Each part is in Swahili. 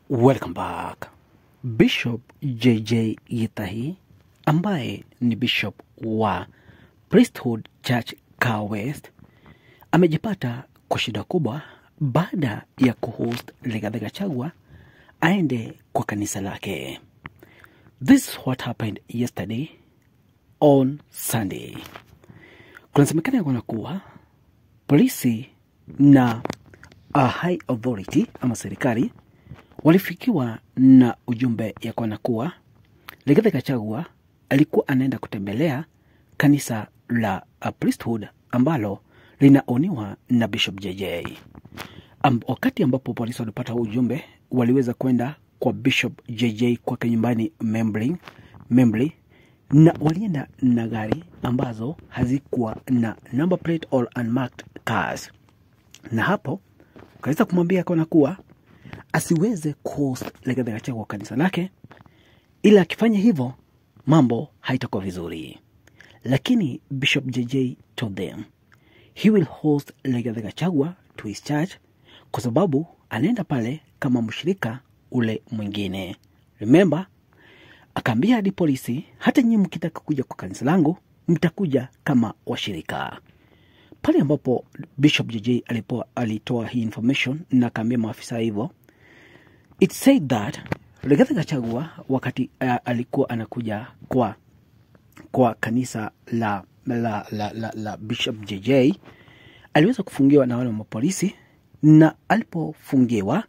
Welcome back. Bishop JJ Gitahi ambaye ni bishop wa Priesthood Church Car West amejipata kwa shida kubwa baada ya kuhost Rigathi Gachagua aende kwa kanisa lake. This is what happened yesterday on Sunday. Kunasemekana ya kwamba kuwa polisi na a high authority ama serikali walifikiwa na ujumbe ya kwana kuwa Rigathi Gachagua alikuwa anaenda kutembelea kanisa la uh, Priesthood ambalo linaoniwa na Bishop JJ. Am, wakati ambapo polisi walipata huu ujumbe, waliweza kwenda kwa Bishop JJ kwake nyumbani Membling, Membly na walienda na gari ambazo hazikuwa na number plate or unmarked cars, na hapo wakaweza kumwambia kona kuwa asiweze kuhost Rigathi Gachagua kwa kanisa lake, ila akifanya hivyo mambo haitakuwa vizuri. Lakini Bishop JJ told them he will host Rigathi Gachagua to his church kwa sababu anaenda pale kama mshirika ule mwingine. Remember, akaambia hadi polisi, hata nyinyi mkitaka kuja kwa kanisa langu mtakuja kama washirika. Pale ambapo Bishop JJ alipo, alitoa hii information na akaambia maafisa hivyo, it said that Rigathi Gachagua wakati uh, alikuwa anakuja kwa kwa kanisa la la, la, la, la Bishop JJ aliweza kufungiwa na wale wa mapolisi, na alipofungiwa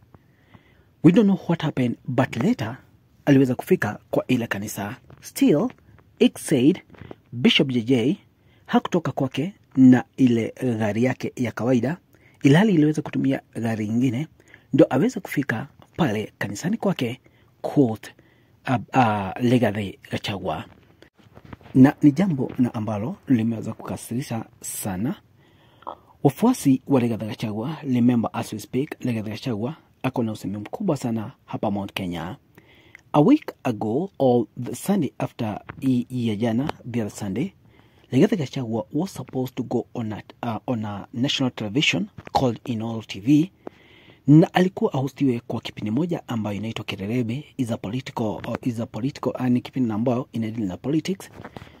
we don't know what happened but later aliweza kufika kwa ile kanisa. Still it said Bishop JJ hakutoka kwake na ile gari yake ya kawaida, ilhali iliweza kutumia gari ingine ndo aweze kufika pale kanisani kwake quote, uh, uh, Rigathi Gachagua na ni jambo na ambalo limeweza kukasirisha sana wafuasi wa Rigathi Gachagua. Remember as we speak, Rigathi Gachagua ako na usemi mkubwa sana hapa Mount Kenya. A week ago or the Sunday after hii ya jana, the other Sunday, Rigathi Gachagua was supposed to go on a, uh, on a national television called Inoro TV na alikuwa ahostiwe kwa kipindi moja ambayo inaitwa Kererebe is a political, or is a political uh, ni kipindi ambayo inadili na politics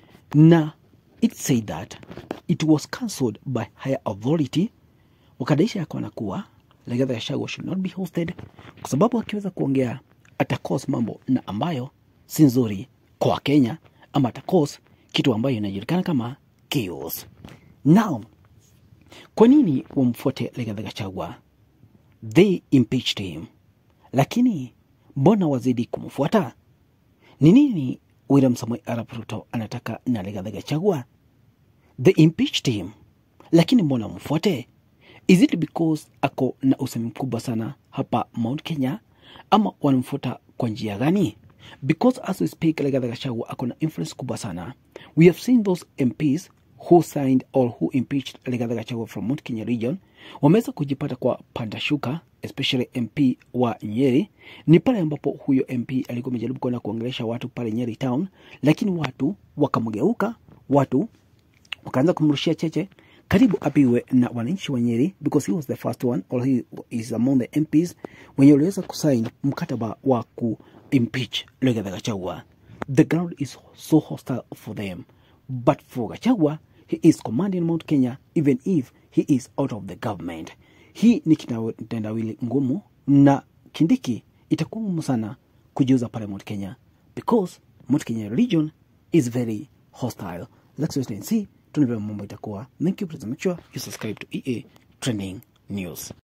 na it said that it was cancelled by higher authority wakadaisha ya kuona kuwa Rigathi Gachagua should not be hosted kwa sababu akiweza kuongea atakos mambo na ambayo si nzuri kwa Wakenya ama atakos kitu ambayo inajulikana kama chaos. Now, kwa nini wamfuate Rigathi Gachagua? They impeached him, lakini mbona wazidi kumfuata? Ni nini William Samoei Arap Ruto anataka na Rigathi Gachagua? They impeached him, lakini mbona wamfuate? Is it because ako na usemi mkubwa sana hapa Mount Kenya, ama wanamfuata kwa njia gani? Because as we speak, Rigathi Gachagua ako na influence kubwa sana. We have seen those MPs who signed or who impeached Rigathi Gachagua from Mount Kenya region wameweza kujipata kwa panda shuka, especially MP wa Nyeri. Ni pale ambapo huyo MP alikuwa amejaribu kwenda kuongelesha watu pale Nyeri town, lakini watu wakamgeuka, watu wakaanza kumrushia cheche karibu apiwe na wananchi wa Nyeri because he was the first one or he is among the MPs wenye waliweza kusain mkataba wa ku impeach Rigathi Gachagua. The ground is so hostile for them but for Gachagua he is commanding Mount Kenya even if he is out of the government. Hii ni kitendawili ngumu na Kindiki itakuwa ngumu sana kujiuza pale Mount Kenya because Mount Kenya region is very hostile. Let's wait and see tunavyo mambo itakuwa. Thank you, please make sure you subscribe to EA Trending News.